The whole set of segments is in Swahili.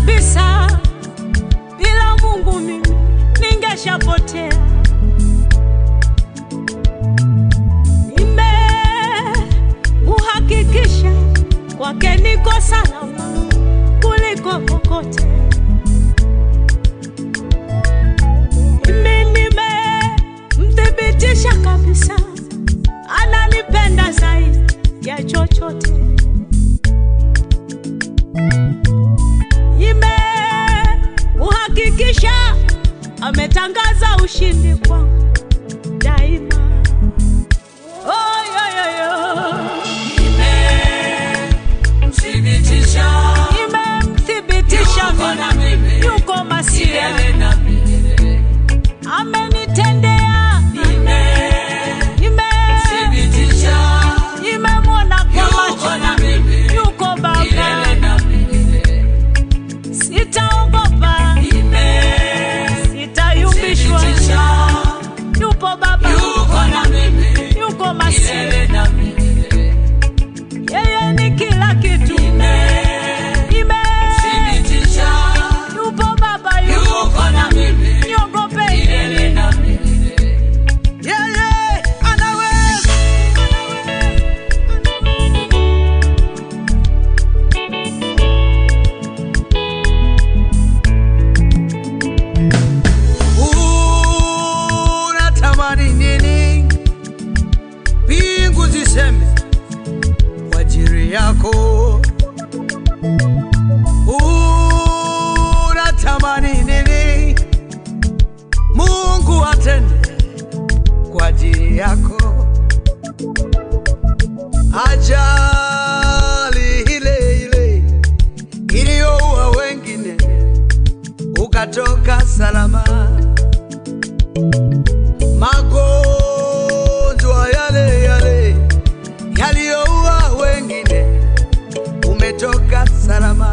kabisa, bila Mungu mimi ningeshapotea. Nimemuhakikisha kwake niko salama kuliko kokote. Mimi nimemthibitisha kabisa, ananipenda zaidi ya chochote. Nimemuhakikisha ametangaza ushindi kwangu daima. Oh, yo, yo, yo. Nimemthibitisha Nimemthibitisha Yuko na mimi mimi. yuko masia, milele na milele. amenitendea nime Nimemthibitisha nimemwona kwa Yuko macho na mimi. yuko Baba, milele na milele. sitaogopa, sitayumbishwa, Nimemthibitisha yupo Baba, Yuko na mimi yuko masia, milele na milele. yeye ni kila kitu. Nime Thibitisha yupo Baba, yupo Yuko na mimi niogope milele na milele. yeye anaweza unatamani nini? Mbingu ziseme kwa ajili yako. Unatamani nini? Mungu atende kwa ajili yako. Ajali ile ile iliyoua wengine ukatoka salama magonjwa yale yale yaliyoua wengine, umetoka salama.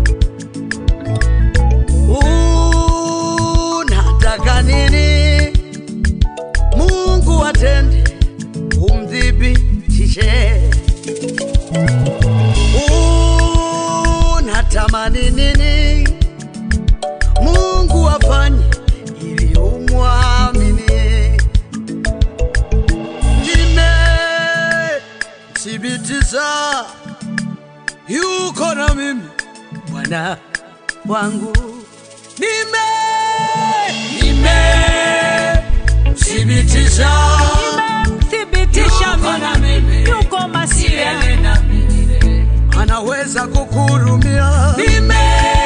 Unataka nini? Mungu atende, umthibitishe. Unatamani nini? Mungu afanye ili umwamini. Nimethibitisha yuko na mimi Bwana wangu. Nime Nimemthibitisha nimemthibitisha Yuko na mimi mimi yuko masia milele na milele. anaweza kukuhurumia. Nime